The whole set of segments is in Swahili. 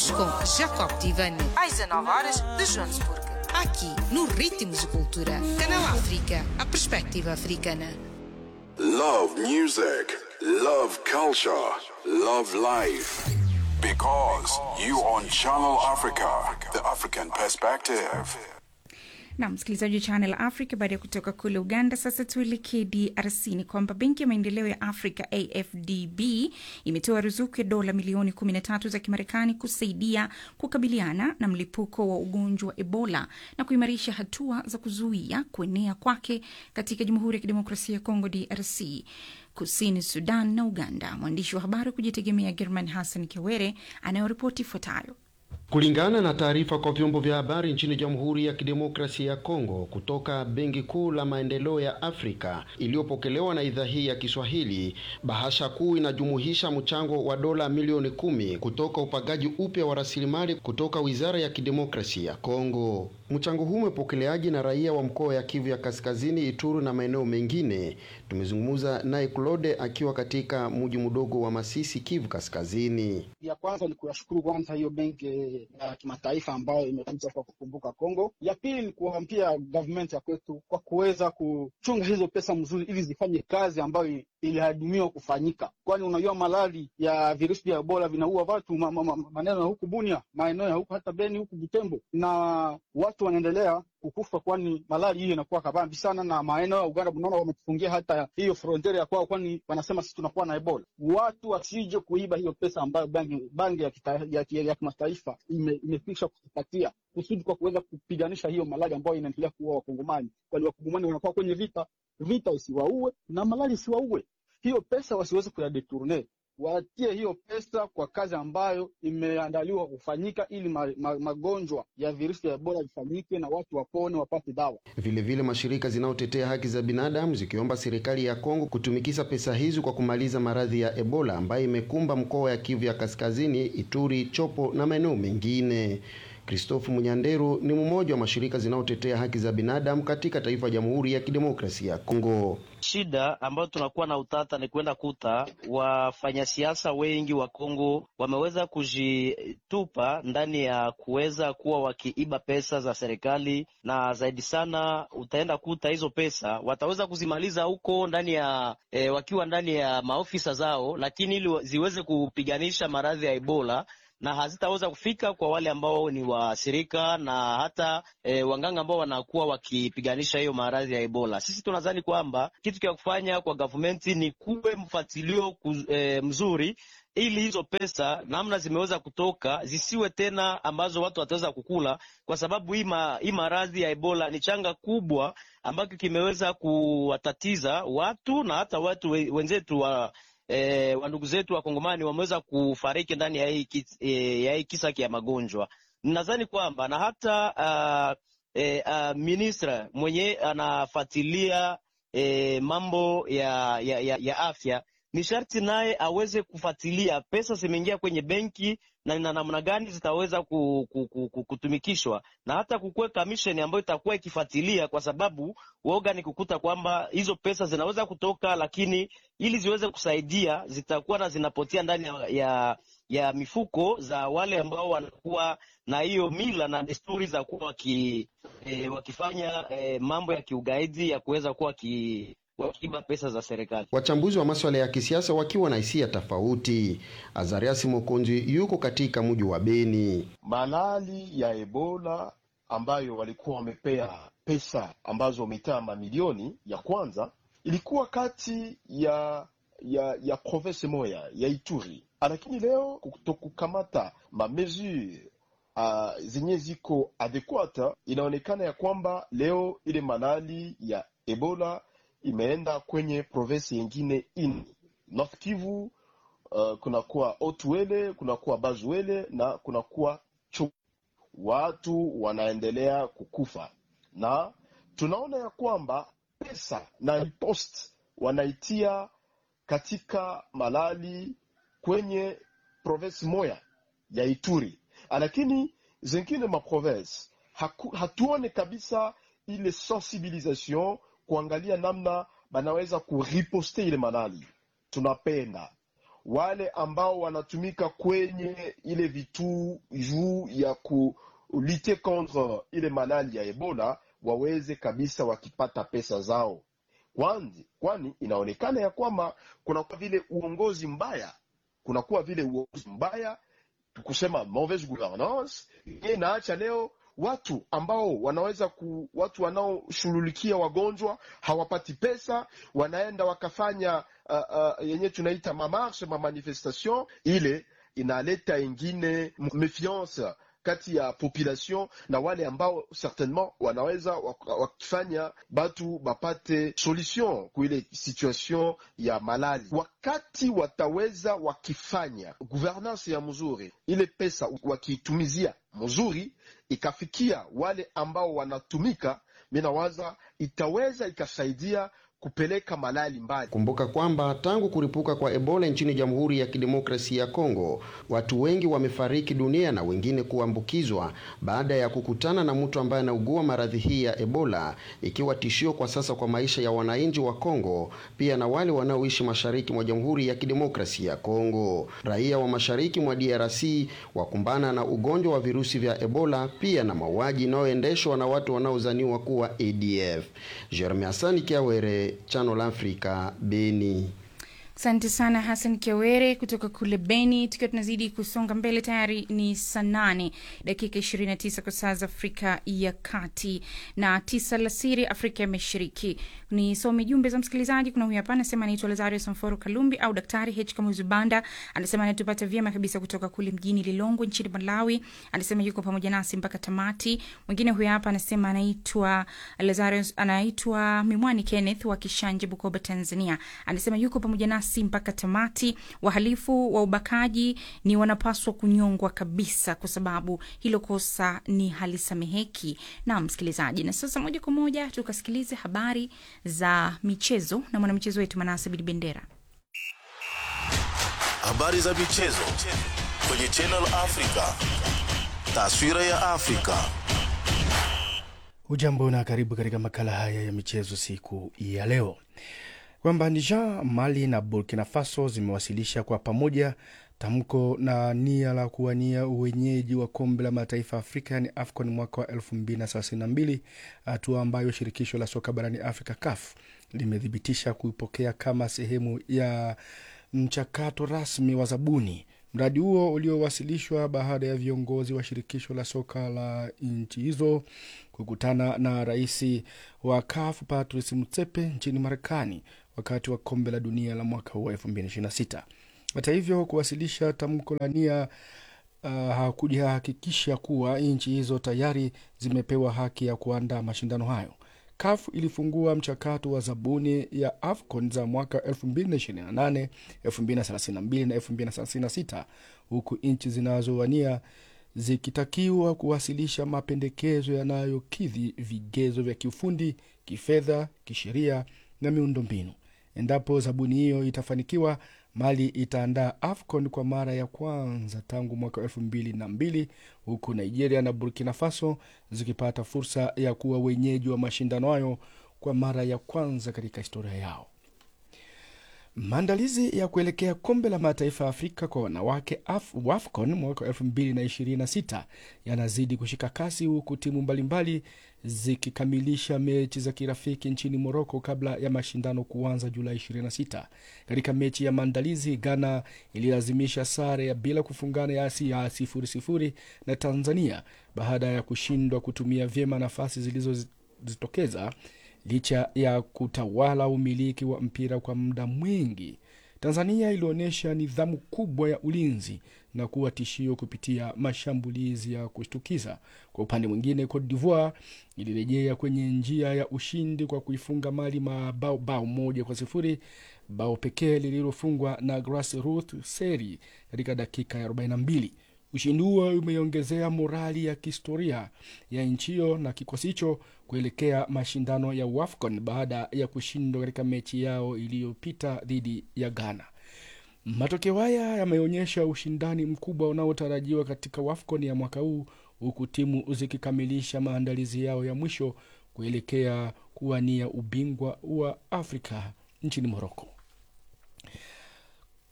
Hoje com Jacob Tivani, às 19 horas de Joanesburgo. Aqui, no Ritmos de Cultura. Canal África, a perspectiva africana. Love music, love culture, love life. Because you on Channel Africa, the African perspective. na msikilizaji wa Channel Africa. Baada ya kutoka kule Uganda, sasa tuelekee DRC. Ni kwamba benki ya maendeleo ya Afrika AFDB imetoa ruzuku ya dola milioni 13 za Kimarekani kusaidia kukabiliana na mlipuko wa ugonjwa wa Ebola na kuimarisha hatua za kuzuia kuenea kwake katika Jamhuri ya Kidemokrasia ya Kongo DRC kusini Sudan na Uganda. Mwandishi wa habari wa kujitegemea German Hassan Kiwere anayoripoti ifuatayo. Kulingana na taarifa kwa vyombo vya habari nchini Jamhuri ya Kidemokrasia ya Kongo kutoka Benki Kuu la Maendeleo ya Afrika iliyopokelewa na idhaa hii ya Kiswahili, bahasha kuu inajumuisha mchango wa dola milioni kumi kutoka upagaji upya wa rasilimali kutoka Wizara ya Kidemokrasia ya Kongo. Mchango huu umepokeleaji na raia wa mkoa ya Kivu ya Kaskazini, Ituru na maeneo mengine. Tumezungumza naye Claude akiwa katika mji mdogo wa Masisi, Kivu Kaskazini. Ya kwanza ni kuyashukuru kwanza hiyo benki ya kimataifa ambayo imekuja kwa kukumbuka Kongo. Ya pili ni kuambia government ya kwetu kwa kuweza kuchunga hizo pesa mzuri, ili zifanye kazi ambayo ilihadumiwa kufanyika, kwani unajua malali ya virusi vya Ebola vinaua watu ma, ma, ma, maneno ya huku Bunia, maeneo ya huku hata Beni, huku Butembo, na watu wanaendelea kukufa, kwani malali hiyo inakuwa kabambi sana, na maeneo ya Uganda unaona wametufungia hata hiyo frontiere ya kwao, kwani wanasema sisi tunakuwa na Ebola. Watu wasije kuiba hiyo pesa ambayo bangi, bangi ya, kita, ya, ya, ya kimataifa imekwisha ime kutupatia kusudi kwa kuweza kupiganisha hiyo malali ambayo inaendelea kuua Wakongomani, kwani Wakongomani wanakuwa kwenye vita, vita isiwaue na malali isiwaue. Hiyo pesa wasiweze kuyadeturne watie hiyo pesa kwa kazi ambayo imeandaliwa kufanyika ili ma, ma, magonjwa ya virusi vya Ebola vifanyike na watu wapone wapate dawa. Vilevile vile mashirika zinayotetea haki za binadamu zikiomba serikali ya Kongo kutumikisha pesa hizi kwa kumaliza maradhi ya Ebola ambayo imekumba mkoa ya Kivu ya Kaskazini, Ituri, Chopo na maeneo mengine. Christophe Munyanderu ni mmoja wa mashirika zinayotetea haki za binadamu katika taifa ya Jamhuri ya Kidemokrasia ya Kongo. Shida ambayo tunakuwa na utata ni kwenda kuta wafanyasiasa wengi wa Kongo wameweza kujitupa ndani ya kuweza kuwa wakiiba pesa za serikali, na zaidi sana utaenda kuta hizo pesa wataweza kuzimaliza huko ndani ya e, wakiwa ndani ya maofisa zao, lakini ili ziweze kupiganisha maradhi ya Ebola na hazitaweza kufika kwa wale ambao ni waathirika na hata e, wanganga ambao wanakuwa wakipiganisha hiyo maradhi ya Ebola. Sisi tunadhani kwamba kitu cha kufanya kwa gavumenti ni kuwe mfuatilio e, mzuri ili hizo pesa namna zimeweza kutoka zisiwe tena ambazo watu wataweza kukula, kwa sababu hii hii maradhi ya Ebola ni changa kubwa ambacho kimeweza kuwatatiza watu na hata watu wenzetu wa E, wandugu zetu wakongomani wameweza kufariki ndani ya hii e, ya hii kisa ya magonjwa. Nadhani kwamba na hata uh, e, uh, ministra mwenye anafuatilia e, mambo ya, ya, ya, ya afya ni sharti naye aweze kufuatilia pesa zimeingia kwenye benki na na namna gani zitaweza kutumikishwa na hata kukuwe kamisheni ambayo itakuwa ikifuatilia, kwa sababu woga ni kukuta kwamba hizo pesa zinaweza kutoka, lakini ili ziweze kusaidia zitakuwa na zinapotea ndani ya, ya, ya mifuko za wale ambao wanakuwa na hiyo mila na desturi za kuwa waki, eh, wakifanya eh, mambo ya kiugaidi ya kuweza kuwa ki wakiiba pesa za serikali. Wachambuzi wa masuala ya kisiasa wakiwa na hisia tofauti. Azarias Mokonzi yuko katika mji wa Beni. Malali ya Ebola ambayo walikuwa wamepea pesa ambazo wametaa mamilioni, ya kwanza ilikuwa kati ya ya ya province moya ya Ituri, lakini leo kutokukamata mamesure uh, zenye ziko adekuata, inaonekana ya kwamba leo ile malali ya Ebola imeenda kwenye provinsi yengine ini North Kivu, uh, kunakuwa Otuele, kunakuwa Bazuele na kunakuwa Chu. Watu wanaendelea kukufa na tunaona ya kwamba pesa na ripost wanaitia katika malali kwenye provinsi moya ya Ituri, lakini zengine maprovinsi hatuone kabisa ile sensibilisation kuangalia namna banaweza kuriposte ile malali. Tunapenda wale ambao wanatumika kwenye ile vitu juu ya kulite contre ile malali ya Ebola waweze kabisa wakipata pesa zao kwani, kwani inaonekana ya kwamba kunakuwa vile uongozi mbaya, kunakuwa vile uongozi mbaya kusema mauvaise gouvernance ye inaacha leo watu ambao wanaweza ku, watu wanaoshughulikia wagonjwa hawapati pesa, wanaenda wakafanya uh, uh, yenye tunaita mamarshe mamanifestation, ile inaleta ingine mefiance kati ya population na wale ambao certainement wanaweza wakifanya batu bapate solution kuile situation ya malali. Wakati wataweza wakifanya governance ya mzuri, ile pesa wakiitumizia mzuri, ikafikia wale ambao wanatumika, minawaza itaweza ikasaidia kupeleka malali mbali. Kumbuka kwamba tangu kuripuka kwa Ebola nchini Jamhuri ya Kidemokrasia ya Kongo, watu wengi wamefariki dunia na wengine kuambukizwa baada ya kukutana na mtu ambaye anaugua maradhi hii ya Ebola, ikiwa tishio kwa sasa kwa maisha ya wananchi wa Kongo, pia na wale wanaoishi mashariki mwa Jamhuri ya Kidemokrasia ya Kongo. Raia wa mashariki mwa DRC wakumbana na ugonjwa wa virusi vya Ebola, pia na mauaji inayoendeshwa na watu wanaozaniwa kuwa ADF. Jeremy Hasani Kiawere Channel Africa, Beni. Asante sana Hassan Kiawere kutoka kule Beni. Tukiwa tunazidi kusonga mbele, tayari ni saa nane dakika 29 kwa saa za Afrika ya Kati na tisa alasiri Afrika ya Mashariki. Nisome jumbe za msikilizaji. Kuna huyu hapa anasema anaitwa Lazario Samforo Kalumbi au Daktari H Kamuzu Banda, anasema anatupata vyema kabisa kutoka kule mjini Lilongwe nchini Malawi. Anasema yuko pamoja nasi mpaka tamati. Mwingine huyu hapa anasema anaitwa Lazario, anaitwa Mimwani Kenneth wa Kishanje, Bukoba, Tanzania. Anasema yuko pamoja nasi si mpaka tamati. Wahalifu wa ubakaji ni wanapaswa kunyongwa kabisa, kwa sababu hilo kosa ni halisameheki. Na msikilizaji, na sasa moja kwa moja tukasikilize habari za michezo na mwanamichezo wetu Manase Bidi Bendera. Habari za michezo kwenye Channel Africa, taswira ya Afrika. Ujambo na karibu katika makala haya ya michezo siku ya leo kwamba Niger, Mali na Burkina Faso zimewasilisha kwa pamoja tamko na nia la kuwania uwenyeji wa kombe la mataifa ya Afrika yani AFCON mwaka wa 2032, hatua ambayo shirikisho la soka barani Afrika CAF limethibitisha kuipokea kama sehemu ya mchakato rasmi wa zabuni. Mradi huo uliowasilishwa baada ya viongozi wa shirikisho la soka la nchi hizo kukutana na rais wa CAF Patrice Motsepe nchini Marekani wakati wa kombe la dunia la mwaka huu wa 2026. Hata hivyo, kuwasilisha tamko la nia uh, hakujahakikisha kuwa nchi hizo tayari zimepewa haki ya kuandaa mashindano hayo. CAF ilifungua mchakato wa zabuni ya AFCON za mwaka 2028, 2032 na 2036 huku nchi zinazowania zikitakiwa kuwasilisha mapendekezo yanayokidhi vigezo vya kiufundi, kifedha, kisheria na miundombinu. Endapo zabuni hiyo itafanikiwa, Mali itaandaa AFCON kwa mara ya kwanza tangu mwaka elfu mbili na mbili huku Nigeria na Burkina Faso zikipata fursa ya kuwa wenyeji wa mashindano hayo kwa mara ya kwanza katika historia yao. Maandalizi ya kuelekea kombe la mataifa ya Afrika kwa wanawake WAFCON mwaka 2026 yanazidi kushika kasi huku timu mbalimbali zikikamilisha mechi za kirafiki nchini Moroko kabla ya mashindano kuanza Julai 26. Katika mechi ya maandalizi, Ghana ililazimisha sare ya bila kufungana ya ya sifuri sifuri na Tanzania baada ya kushindwa kutumia vyema nafasi zilizojitokeza licha ya kutawala umiliki wa mpira kwa muda mwingi. Tanzania ilionyesha nidhamu kubwa ya ulinzi na kuwa tishio kupitia mashambulizi ya kushtukiza. Kwa upande mwingine, Cote d'Ivoire ilirejea kwenye njia ya ushindi kwa kuifunga Mali mabao bao moja kwa sifuri, bao pekee lililofungwa na Grassroots Seri katika dakika ya 42. Ushindi huo umeongezea morali ya kihistoria ya nchi hiyo na kikosi hicho kuelekea mashindano ya WAFCON baada ya kushindwa katika mechi yao iliyopita dhidi ya Ghana. Matokeo haya yameonyesha ushindani mkubwa unaotarajiwa katika WAFCON ya mwaka huu, huku timu zikikamilisha maandalizi yao ya mwisho kuelekea kuwania ubingwa wa Afrika nchini Moroko.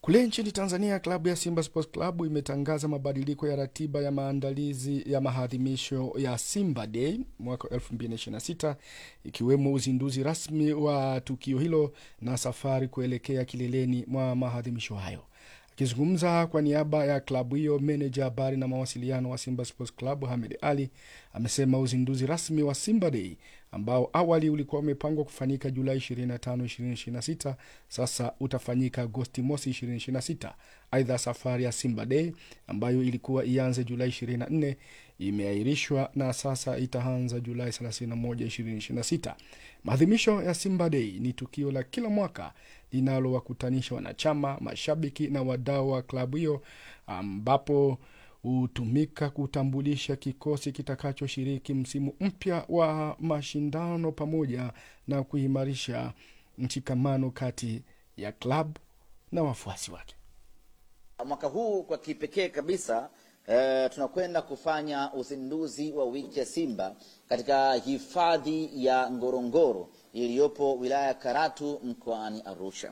Kule nchini Tanzania, klabu ya Simba Sports Club imetangaza mabadiliko ya ratiba ya maandalizi ya maadhimisho ya Simba Day mwaka 2026 ikiwemo uzinduzi rasmi wa tukio hilo na safari kuelekea kileleni mwa maadhimisho hayo. Akizungumza kwa niaba ya klabu hiyo, meneja habari na mawasiliano wa Simba Sports Club Hamed Ali amesema uzinduzi rasmi wa Simba Day ambao awali ulikuwa umepangwa kufanyika Julai 25, 2026 sasa utafanyika Agosti mosi 2026. Aidha, safari ya Simba Day ambayo ilikuwa ianze Julai 24 imeahirishwa na sasa itaanza Julai 31, 2026. Maadhimisho ya Simba Day ni tukio la kila mwaka linalowakutanisha wanachama, mashabiki na wadau wa klabu hiyo ambapo hutumika kutambulisha kikosi kitakachoshiriki msimu mpya wa mashindano pamoja na kuimarisha mshikamano kati ya klabu na wafuasi wake. Mwaka huu kwa kipekee kabisa eh, tunakwenda kufanya uzinduzi wa wiki ya Simba katika hifadhi ya Ngorongoro iliyopo wilaya ya Karatu mkoani Arusha.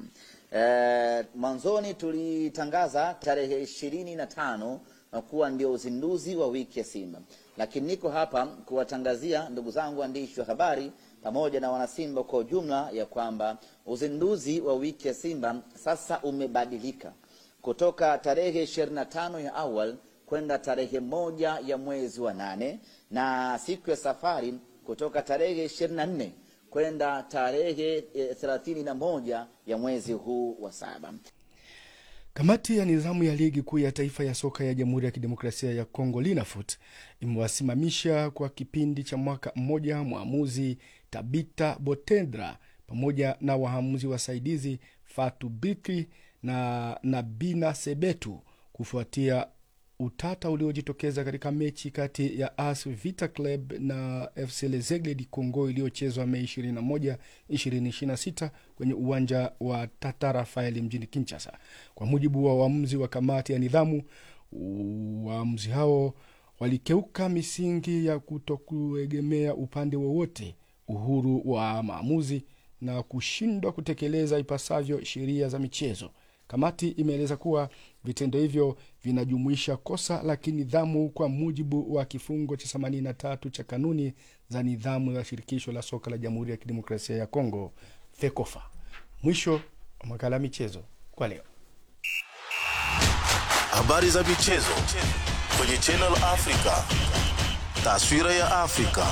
Eh, mwanzoni tulitangaza tarehe ishirini na tano kuwa ndio uzinduzi wa wiki ya Simba, lakini niko hapa kuwatangazia ndugu zangu waandishi wa habari pamoja na wanasimba kwa ujumla ya kwamba uzinduzi wa wiki ya Simba sasa umebadilika kutoka tarehe ishirini na tano ya awal kwenda tarehe moja ya mwezi wa nane na siku ya safari kutoka tarehe ishirini na nne kwenda tarehe thelathini na moja ya mwezi huu wa saba. Kamati ya nidhamu ya ligi kuu ya taifa ya soka ya Jamhuri ya Kidemokrasia ya Kongo Linafoot imewasimamisha kwa kipindi cha mwaka mmoja mwamuzi Tabita Botendra pamoja na waamuzi wasaidizi Fatu Bikri na Nabina Sebetu kufuatia utata uliojitokeza katika mechi kati ya AS Vita Club na FC Lezegle di Congo iliyochezwa Mei 21, 2026 kwenye uwanja wa Tata Rafael mjini Kinshasa. Kwa mujibu wa waamuzi wa kamati ya nidhamu, waamuzi hao walikeuka misingi ya kutokuegemea upande wowote, uhuru wa maamuzi na kushindwa kutekeleza ipasavyo sheria za michezo. Kamati imeeleza kuwa vitendo hivyo vinajumuisha kosa la kinidhamu kwa mujibu wa kifungo cha 83 cha kanuni za nidhamu ya shirikisho la soka la Jamhuri ya Kidemokrasia ya Kongo, FEKOFA. Mwisho wa makala ya michezo kwa leo. Habari za michezo kwenye Channel Africa. Taswira ya Afrika.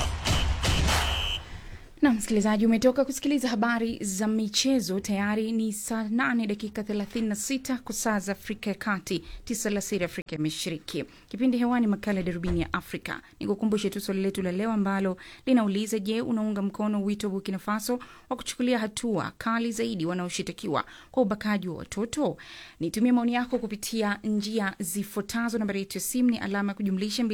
na msikilizaji umetoka kusikiliza habari za michezo tayari ni saa 8 dakika 36 kwa saa za afrika ya kati 9 alasiri afrika ya mashariki kipindi hewani makala ya darubini ya afrika nikukumbushe tu swali letu la leo ambalo linauliza je unaunga mkono wito wa burkina faso wa kuchukulia hatua kali zaidi wanaoshitakiwa kwa ubakaji wa watoto nitumie maoni yako kupitia njia zifuatazo nambari yetu ya simu ni alama ya kujumlisha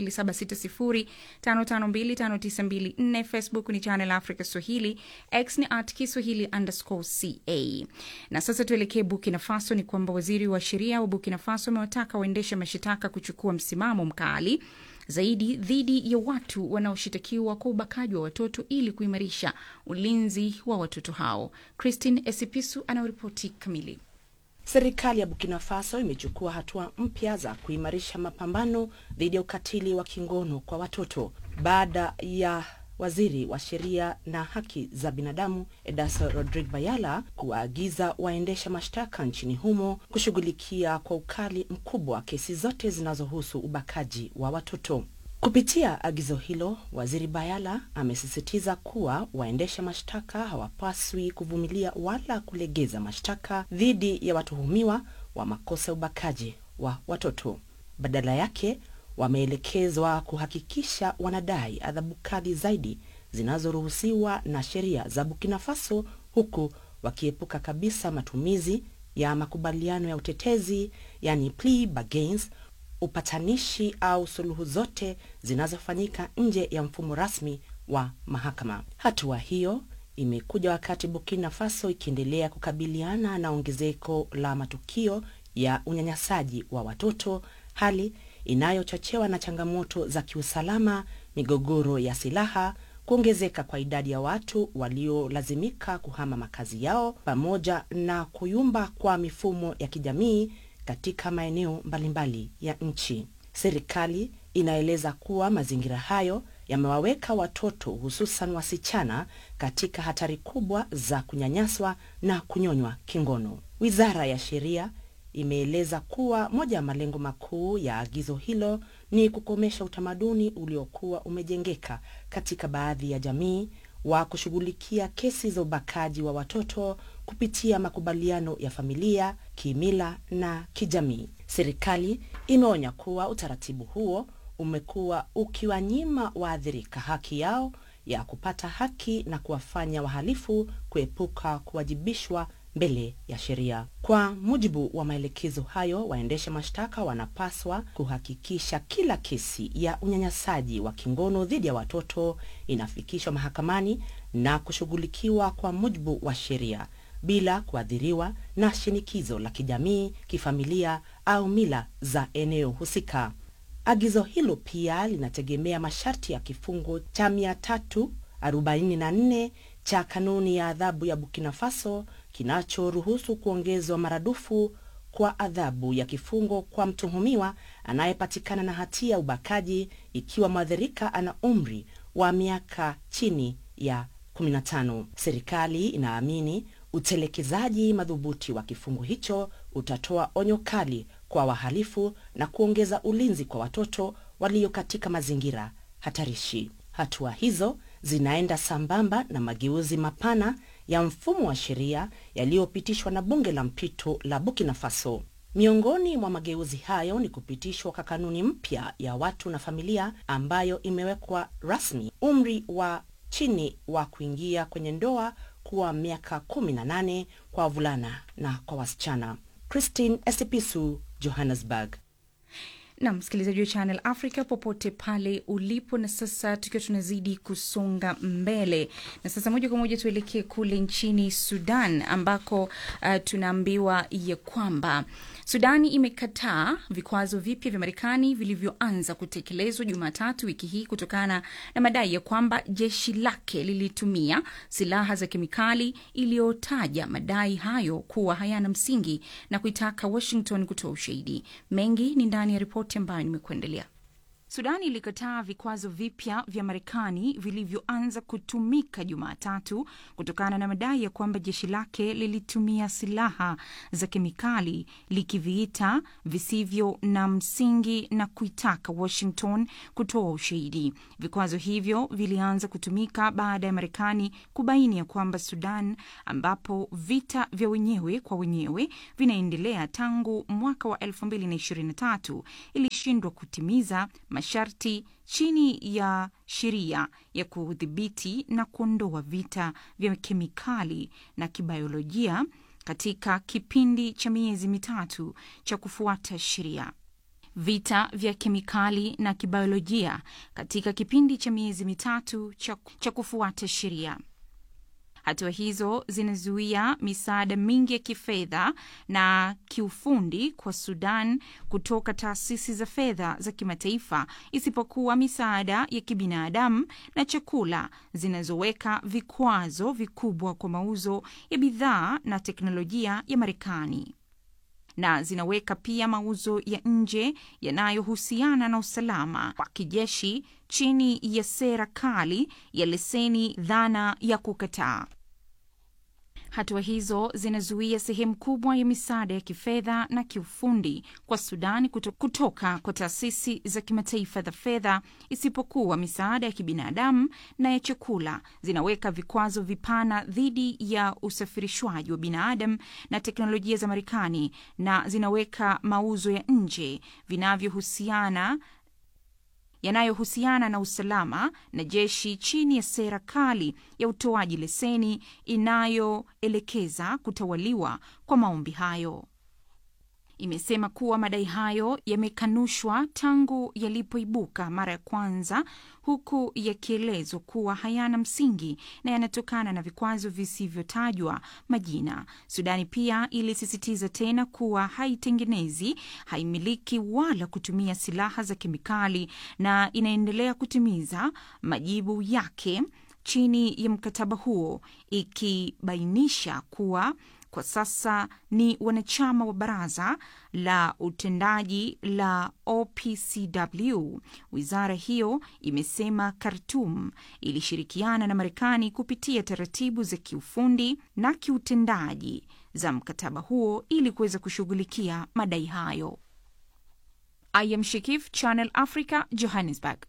2760552594 facebook ni channel africa swahili x ni at kiswahili underscore ca na sasa tuelekee burkina faso ni kwamba waziri wa sheria wa burkina faso amewataka waendesha mashitaka kuchukua msimamo mkali zaidi dhidi ya watu wanaoshitakiwa kwa ubakaji wa watoto ili kuimarisha ulinzi wa watoto hao christine esipisu anaoripoti kamili Serikali ya Burkina Faso imechukua hatua mpya za kuimarisha mapambano dhidi ya ukatili wa kingono kwa watoto baada ya waziri wa sheria na haki za binadamu Edaso Rodrigue Bayala kuwaagiza waendesha mashtaka nchini humo kushughulikia kwa ukali mkubwa kesi zote zinazohusu ubakaji wa watoto. Kupitia agizo hilo, waziri Bayala amesisitiza kuwa waendesha mashtaka hawapaswi kuvumilia wala kulegeza mashtaka dhidi ya watuhumiwa wa makosa ya ubakaji wa watoto. Badala yake wameelekezwa kuhakikisha wanadai adhabu kali zaidi zinazoruhusiwa na sheria za Burkina Faso, huku wakiepuka kabisa matumizi ya makubaliano ya utetezi, yani plea bargains, upatanishi au suluhu zote zinazofanyika nje ya mfumo rasmi wa mahakama. Hatua hiyo imekuja wakati Burkina Faso ikiendelea kukabiliana na ongezeko la matukio ya unyanyasaji wa watoto, hali inayochochewa na changamoto za kiusalama, migogoro ya silaha, kuongezeka kwa idadi ya watu waliolazimika kuhama makazi yao, pamoja na kuyumba kwa mifumo ya kijamii katika maeneo mbalimbali ya nchi. Serikali inaeleza kuwa mazingira hayo yamewaweka watoto hususan wasichana katika hatari kubwa za kunyanyaswa na kunyonywa kingono. Wizara ya Sheria imeeleza kuwa moja ya malengo makuu ya agizo hilo ni kukomesha utamaduni uliokuwa umejengeka katika baadhi ya jamii wa kushughulikia kesi za ubakaji wa watoto kupitia makubaliano ya familia, kimila na kijamii. Serikali imeonya kuwa utaratibu huo umekuwa ukiwanyima waathirika haki yao ya kupata haki na kuwafanya wahalifu kuepuka kuwajibishwa mbele ya sheria. Kwa mujibu wa maelekezo hayo, waendesha mashtaka wanapaswa kuhakikisha kila kesi ya unyanyasaji wa kingono dhidi ya watoto inafikishwa mahakamani na kushughulikiwa kwa mujibu wa sheria bila kuathiriwa na shinikizo la kijamii, kifamilia au mila za eneo husika. Agizo hilo pia linategemea masharti ya kifungo cha 344 cha kanuni ya adhabu ya Burkina Faso kinachoruhusu kuongezwa maradufu kwa adhabu ya kifungo kwa mtuhumiwa anayepatikana na hatia ya ubakaji ikiwa mwathirika ana umri wa miaka chini ya 15. Serikali inaamini utelekezaji madhubuti wa kifungo hicho utatoa onyo kali kwa wahalifu na kuongeza ulinzi kwa watoto walio katika mazingira hatarishi. Hatua hizo zinaenda sambamba na mageuzi mapana ya mfumo wa sheria yaliyopitishwa na bunge la mpito la Burkina Faso. Miongoni mwa mageuzi hayo ni kupitishwa kwa kanuni mpya ya watu na familia ambayo imewekwa rasmi umri wa chini wa kuingia kwenye ndoa kuwa miaka 18 kwa wavulana na kwa wasichana. Christine Esipisu, Johannesburg. na msikilizaji wa Channel Africa popote pale ulipo. Na sasa tukiwa tunazidi kusonga mbele, na sasa moja kwa moja tuelekee kule nchini Sudan ambako uh, tunaambiwa ya kwamba Sudani imekataa vikwazo vipya vya Marekani vilivyoanza kutekelezwa Jumatatu wiki hii kutokana na madai ya kwamba jeshi lake lilitumia silaha za kemikali, iliyotaja madai hayo kuwa hayana msingi na kuitaka Washington kutoa ushahidi. Mengi ni ndani ya ripoti ambayo nimekuendelea. Sudani ilikataa vikwazo vipya vya Marekani vilivyoanza kutumika Jumatatu kutokana na madai ya kwamba jeshi lake lilitumia silaha za kemikali likiviita visivyo na msingi na kuitaka Washington kutoa ushahidi. Vikwazo hivyo vilianza kutumika baada ya Marekani kubaini ya kwamba Sudan, ambapo vita vya wenyewe kwa wenyewe vinaendelea tangu mwaka wa 2023 ilishindwa kutimiza masharti chini ya sheria ya kudhibiti na kuondoa vita vya kemikali na kibiolojia katika kipindi cha miezi mitatu cha kufuata sheria. Vita vya kemikali na kibiolojia katika kipindi cha miezi mitatu cha, cha kufuata sheria. Hatua hizo zinazuia misaada mingi ya kifedha na kiufundi kwa Sudan kutoka taasisi za fedha za kimataifa, isipokuwa misaada ya kibinadamu na chakula, zinazoweka vikwazo vikubwa kwa mauzo ya bidhaa na teknolojia ya Marekani na zinaweka pia mauzo ya nje yanayohusiana na usalama wa kijeshi chini ya sera kali ya leseni dhana ya kukataa. Hatua hizo zinazuia sehemu kubwa ya misaada ya kifedha na kiufundi kwa Sudani kuto, kutoka kwa taasisi za kimataifa za fedha, isipokuwa misaada ya kibinadamu na ya chakula. Zinaweka vikwazo vipana dhidi ya usafirishwaji wa binadamu na teknolojia za Marekani, na zinaweka mauzo ya nje vinavyohusiana yanayohusiana na usalama na jeshi chini ya sera kali ya utoaji leseni inayoelekeza kutawaliwa kwa maombi hayo. imesema kuwa madai hayo yamekanushwa tangu yalipoibuka mara ya kwanza, huku yakielezwa kuwa hayana msingi na yanatokana na vikwazo visivyotajwa majina. Sudani pia ilisisitiza tena kuwa haitengenezi, haimiliki wala kutumia silaha za kemikali na inaendelea kutimiza majibu yake chini ya mkataba huo, ikibainisha kuwa kwa sasa ni wanachama wa baraza la utendaji la OPCW. Wizara hiyo imesema Khartoum ilishirikiana na Marekani kupitia taratibu za kiufundi na kiutendaji za mkataba huo ili kuweza kushughulikia madai hayo. I am Shikif, Channel Africa, Johannesburg.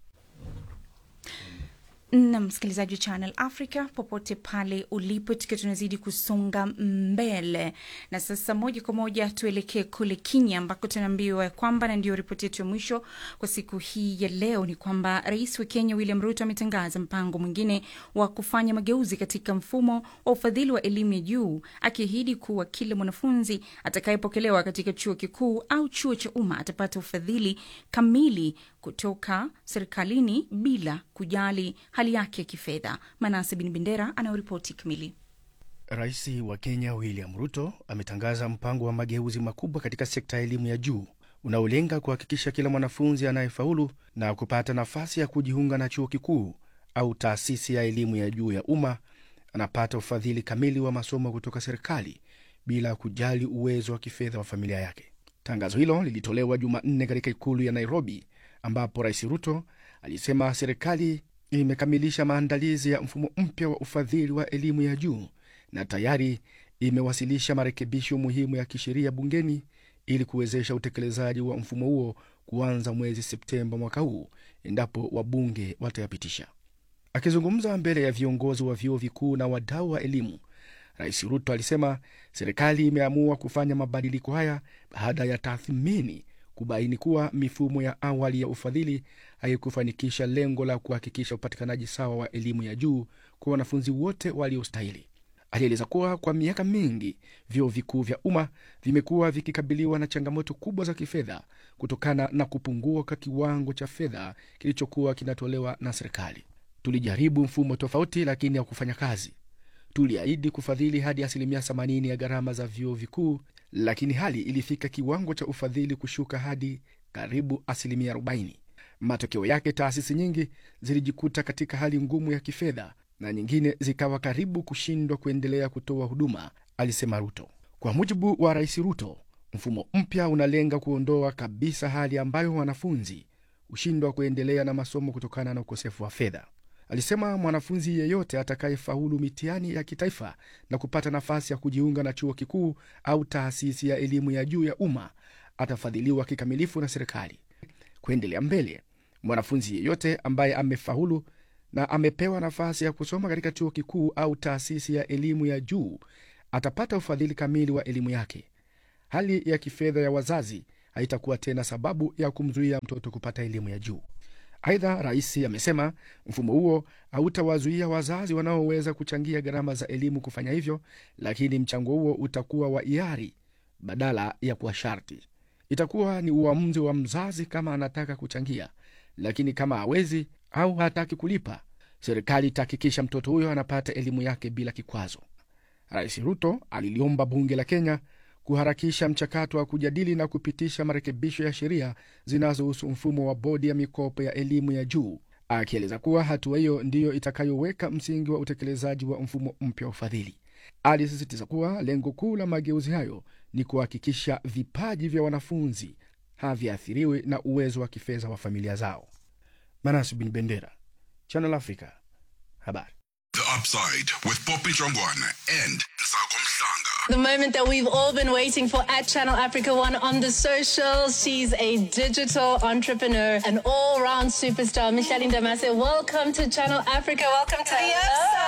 na msikilizaji wa Channel Africa popote pale ulipo, tukiwa tunazidi kusonga mbele na sasa moja kwa moja tuelekee kule Kenya ambako tunaambiwa kwamba, na ndio ripoti yetu ya mwisho kwa siku hii ya leo, ni kwamba rais wa Kenya William Ruto ametangaza mpango mwingine wa kufanya mageuzi katika mfumo wa ufadhili wa elimu ya juu, akiahidi kuwa kila mwanafunzi atakayepokelewa katika chuo kikuu au chuo cha umma atapata ufadhili kamili kutoka serikalini bila kujali hali yake ya kifedha. Manase Bin Bendera anayoripoti kamili. Rais wa Kenya William Ruto ametangaza mpango wa mageuzi makubwa katika sekta ya elimu ya juu unaolenga kuhakikisha kila mwanafunzi anayefaulu na kupata nafasi ya kujiunga na chuo kikuu au taasisi ya elimu ya juu ya umma anapata ufadhili kamili wa masomo kutoka serikali bila kujali uwezo wa kifedha wa familia yake. Tangazo hilo lilitolewa Jumanne katika ikulu ya Nairobi, ambapo Rais Ruto alisema serikali imekamilisha maandalizi ya mfumo mpya wa ufadhili wa elimu ya juu na tayari imewasilisha marekebisho muhimu ya kisheria bungeni ili kuwezesha utekelezaji wa mfumo huo kuanza mwezi Septemba mwaka huu endapo wabunge watayapitisha. Akizungumza mbele ya viongozi wa vyuo vikuu na wadau wa elimu, Rais Ruto alisema serikali imeamua kufanya mabadiliko haya baada ya tathmini kubaini kuwa mifumo ya awali ya ufadhili haikufanikisha lengo la kuhakikisha upatikanaji sawa wa elimu ya juu kwa wanafunzi wote waliostahili. Alieleza kuwa kwa miaka mingi vyuo vikuu vya umma vimekuwa vikikabiliwa na changamoto kubwa za kifedha kutokana na kupungua kwa kiwango cha fedha kilichokuwa kinatolewa na serikali. Tulijaribu mfumo tofauti, lakini haukufanya kazi. Tuliahidi kufadhili hadi asilimia 80 ya gharama za vyuo vikuu, lakini hali ilifika kiwango cha ufadhili kushuka hadi karibu asilimia 40. Matokeo yake, taasisi nyingi zilijikuta katika hali ngumu ya kifedha na nyingine zikawa karibu kushindwa kuendelea kutoa huduma, alisema Ruto. Kwa mujibu wa Rais Ruto, mfumo mpya unalenga kuondoa kabisa hali ambayo wanafunzi hushindwa kuendelea na masomo kutokana na ukosefu wa fedha. Alisema mwanafunzi yeyote atakayefaulu mitihani ya kitaifa na kupata nafasi ya kujiunga na chuo kikuu au taasisi ya elimu ya juu ya umma atafadhiliwa kikamilifu na serikali. Kuendelea mbele, mwanafunzi yeyote ambaye amefaulu na amepewa nafasi ya kusoma katika chuo kikuu au taasisi ya elimu ya juu atapata ufadhili kamili wa elimu yake. Hali ya kifedha ya wazazi haitakuwa tena sababu ya kumzuia mtoto kupata elimu ya juu. Aidha, rais amesema mfumo huo hautawazuia wazazi wanaoweza kuchangia gharama za elimu kufanya hivyo, lakini mchango huo utakuwa wa hiari badala ya kuwa sharti. Itakuwa ni uamuzi wa mzazi kama anataka kuchangia, lakini kama hawezi au hataki kulipa, serikali itahakikisha mtoto huyo anapata elimu yake bila kikwazo. Rais Ruto aliliomba bunge la Kenya kuharakisha mchakato wa kujadili na kupitisha marekebisho ya sheria zinazohusu mfumo wa bodi ya mikopo ya elimu ya juu, akieleza kuwa hatua hiyo ndiyo itakayoweka msingi wa utekelezaji wa mfumo mpya wa ufadhili. Alisisitiza kuwa lengo kuu la mageuzi hayo ni kuhakikisha vipaji vya wanafunzi haviathiriwi na uwezo wa kifedha wa familia zao. Manas Bin Bendera, Channel Africa, habari. The Upside with Poppy Jongwana and Nzako Mhlanga. The moment that we've all been waiting for at Channel Africa One on the socials. She's a digital entrepreneur, an all round superstar. Micheline Damase, welcome to Channel Africa. Welcome to the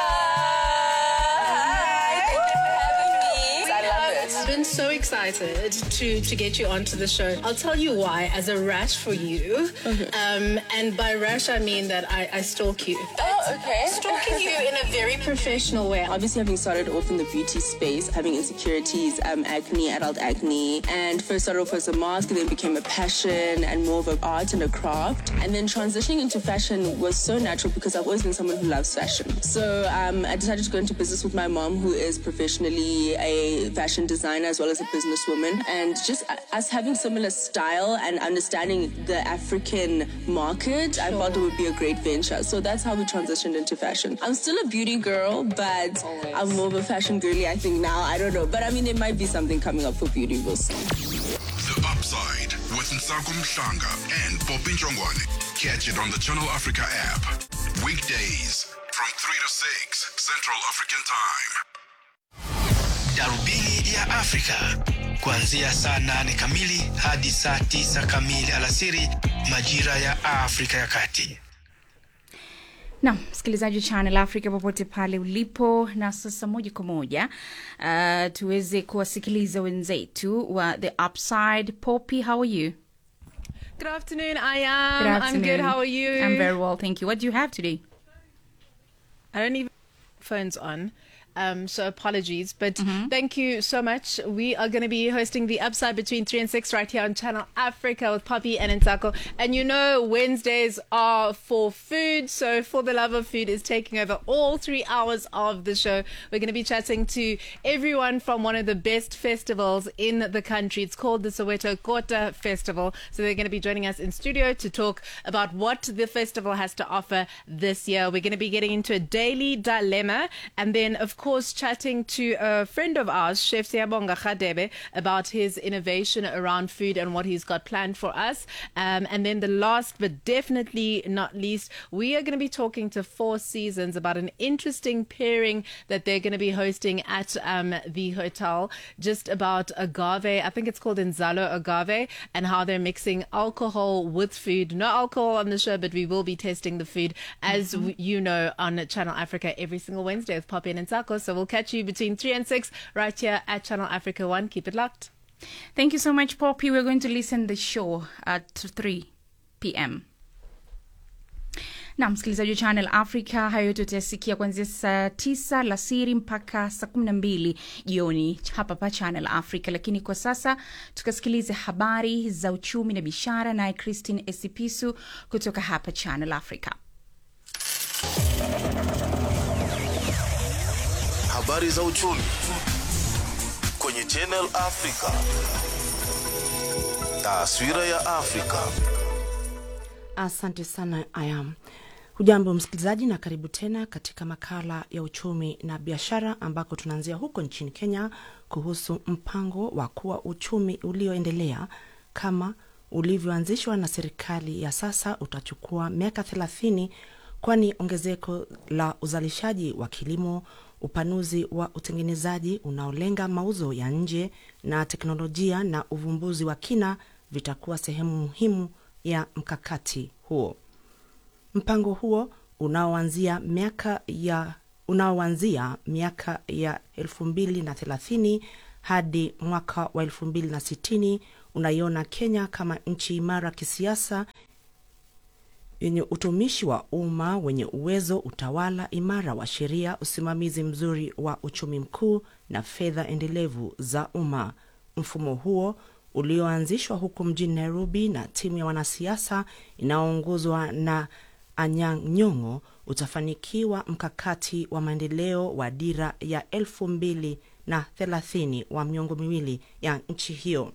I've been so excited to to get you onto the show. I'll tell you why. As a rash for you, um, and by rash I mean that I, I stalk you. Okay. Stalking you in a very professional way. Obviously, having started off in the beauty space, having insecurities, um, acne, adult acne, and first started off as a mask, and then became a passion and more of an art and a craft. And then transitioning into fashion was so natural because I've always been someone who loves fashion. So um, I decided to go into business with my mom, who is professionally a fashion designer as well as a businesswoman. And just us having similar style and understanding the African market, I felt it would be a great venture. So that's how we transitioned into fashion. I'm still a beauty girl, but I'm more of a fashion girly, I think now. I don't know. But I mean, there might be something coming up for beauty. We'll see. The Upside with Nsako Mhlanga and Poppy Jongwane. Catch it on the Channel Africa app. Weekdays from 3 to 6 Central African Time. Darubini ya Afrika kuanzia saa nane kamili hadi saa tisa kamili alasiri majira ya Afrika ya Kati. Nam msikilizaji wa Channel Africa popote pale ulipo, na sasa moja kwa moja uh, tuweze kuwasikiliza wenzetu wa The Upside. Poppy, how are you? Good afternoon, I am. Good I'm afternoon. good. How are you? I'm very well, thank you. What do you have today? I don't even phones on. Um, so apologies, but thank you so much. We are going to be hosting the Upside between three and six right here on Channel Africa with Poppy and Ntako. And you know Wednesdays are for food, so for the love of food is taking over all three hours of the show. We're going to be chatting to everyone from one of the best festivals in the country. It's called the Soweto Kota Festival. So they're going to be joining us in studio to talk about what the festival has to offer this year. We're going to be getting into a daily dilemma and then, of course, chatting to a friend of ours, Chef Siabonga Khadebe, about his innovation around food and what he's got planned for us. Um, and then the last but definitely not least, we are going to be talking to Four Seasons about an interesting pairing that they're going to be hosting at um, the hotel, just about agave. I think it's called Inzalo agave, and how they're mixing alcohol with food. No alcohol on the show, but we will be testing the food, as w you know, on Channel Africa every single Wednesday with Poppy and Nsako. So we'll catch you between 3 and 6 right here at Channel Africa 1. Keep it locked. Thank you so much, Poppy. We're going to listen the show at 3 p.m. na msikilizaji wa Channel Africa, hayo yote utayasikia kuanzia saa tisa lasiri mpaka saa kumi na mbili jioni hapa pa Channel Africa. Lakini kwa sasa tukasikilize habari za uchumi na biashara, naye Christine Esipisu kutoka hapa Channel Africa. Habari za uchumi kwenye Channel Africa. Taswira ya Afrika. Asante sana Ayam. Hujambo msikilizaji, na karibu tena katika makala ya uchumi na biashara, ambako tunaanzia huko nchini Kenya kuhusu mpango wa kuwa uchumi ulioendelea kama ulivyoanzishwa na serikali ya sasa utachukua miaka thelathini, kwani ongezeko la uzalishaji wa kilimo, upanuzi wa utengenezaji unaolenga mauzo ya nje na teknolojia na uvumbuzi wa kina vitakuwa sehemu muhimu ya mkakati huo. Mpango huo unaoanzia miaka ya unaoanzia miaka ya elfu mbili na thelathini hadi mwaka wa elfu mbili na sitini unaiona Kenya kama nchi imara kisiasa yenye utumishi wa umma wenye uwezo, utawala imara wa sheria, usimamizi mzuri wa uchumi mkuu na fedha endelevu za umma. Mfumo huo ulioanzishwa huku mjini Nairobi na timu ya wanasiasa inayoongozwa na Anyang' Nyong'o utafanikiwa mkakati wa maendeleo wa dira ya elfu mbili na thelathini wa miongo miwili ya nchi hiyo.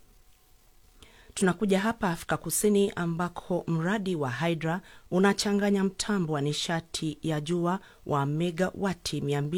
Tunakuja hapa Afrika Kusini ambako mradi wa Hydra unachanganya mtambo wa nishati ya jua wa megawati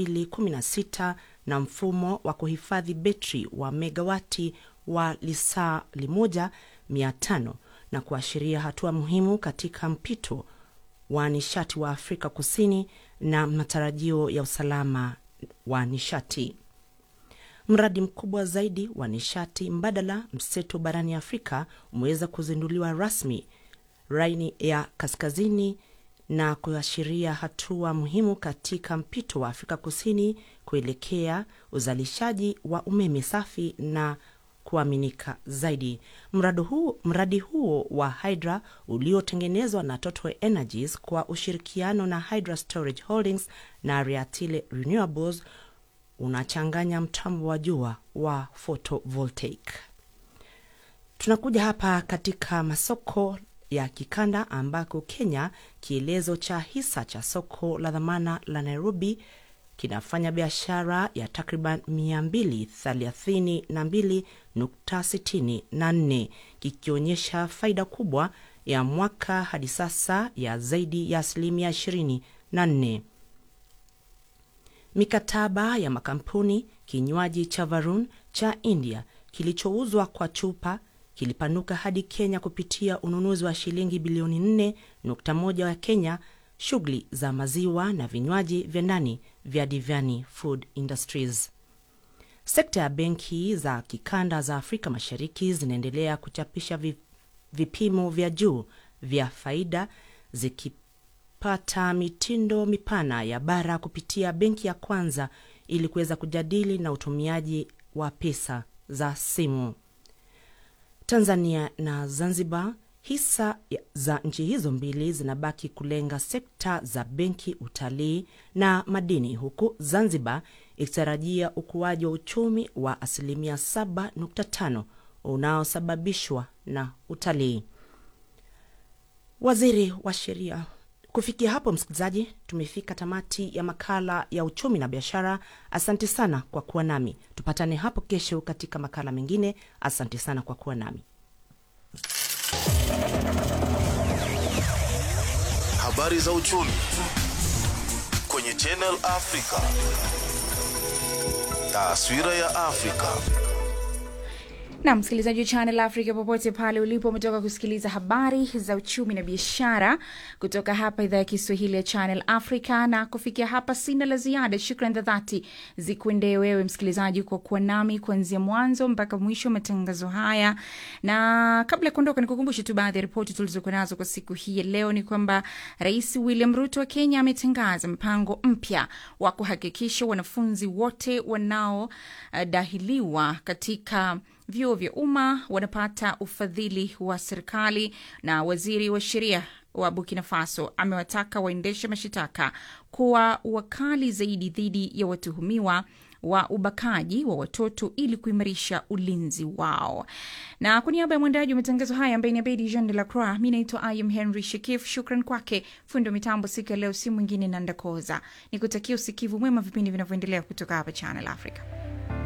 216 na mfumo wa kuhifadhi betri wa megawati wa lisaa limoja 500 na kuashiria hatua muhimu katika mpito wa nishati wa Afrika Kusini na matarajio ya usalama wa nishati. Mradi mkubwa zaidi wa nishati mbadala mseto barani Afrika umeweza kuzinduliwa rasmi Raini ya Kaskazini na kuashiria hatua muhimu katika mpito wa Afrika Kusini kuelekea uzalishaji wa umeme safi na kuaminika zaidi. Mradi huo, mradi huo wa Hydra uliotengenezwa na Total Energies kwa ushirikiano na Hydra Storage Holdings na Riatile Renewables unachanganya mtambo wa jua wa photovoltaic. Tunakuja hapa katika masoko ya kikanda ambako Kenya, kielezo cha hisa cha soko la dhamana la Nairobi kinafanya biashara ya takriban 232.64 kikionyesha faida kubwa ya mwaka hadi sasa ya zaidi ya asilimia 24. Mikataba ya makampuni kinywaji cha Varun cha India kilichouzwa kwa chupa kilipanuka hadi Kenya kupitia ununuzi wa shilingi bilioni 4.1 ya Kenya. Shughuli za maziwa na vinywaji vya ndani vya Divyani Food Industries. Sekta ya benki za kikanda za Afrika Mashariki zinaendelea kuchapisha vipimo vya juu vya faida zikipata mitindo mipana ya bara kupitia benki ya kwanza ili kuweza kujadili na utumiaji wa pesa za simu. Tanzania na Zanzibar, hisa za nchi hizo mbili zinabaki kulenga sekta za benki, utalii na madini, huku Zanzibar ikitarajia ukuaji wa uchumi wa asilimia 7.5 unaosababishwa na utalii. Waziri wa sheria. Kufikia hapo, msikilizaji, tumefika tamati ya makala ya uchumi na biashara. Asante sana kwa kuwa nami, tupatane hapo kesho katika makala mengine. Asante sana kwa kuwa nami. Habari za uchumi kwenye Channel Africa. Taswira ya Afrika. na msikilizaji wa Channel Africa popote pale ulipo, umetoka kusikiliza habari za uchumi na biashara kutoka hapa idhaa ya Kiswahili ya Channel Africa. Na kufikia hapa, sina la ziada. Shukran za dhati zikuendee wewe msikilizaji kwa kuwa nami kuanzia mwanzo mpaka mwisho wa matangazo haya, na kabla ya kuondoka, nikukumbushe tu baadhi ya ripoti tulizokuwa nazo kwa siku hii ya leo. Ni kwamba Rais William Ruto wa Kenya ametangaza mpango mpya wa kuhakikisha wanafunzi wote wanaodahiliwa katika vyuo vya umma wanapata ufadhili wa serikali. Na waziri wa sheria wa Burkina Faso amewataka waendesha mashitaka kuwa wakali zaidi dhidi ya watuhumiwa wa ubakaji wa watoto ili kuimarisha ulinzi wao. Na kwa niaba ya mwendaji wa matangazo haya ambaye ni Abedi Jean de la Croix, mi naitwa Im Henry Shekif. Shukran kwake fundi wa mitambo siku ya leo, si mwingine Nandakoza. Ni kutakia usikivu mwema vipindi vinavyoendelea kutoka hapa Channel Africa.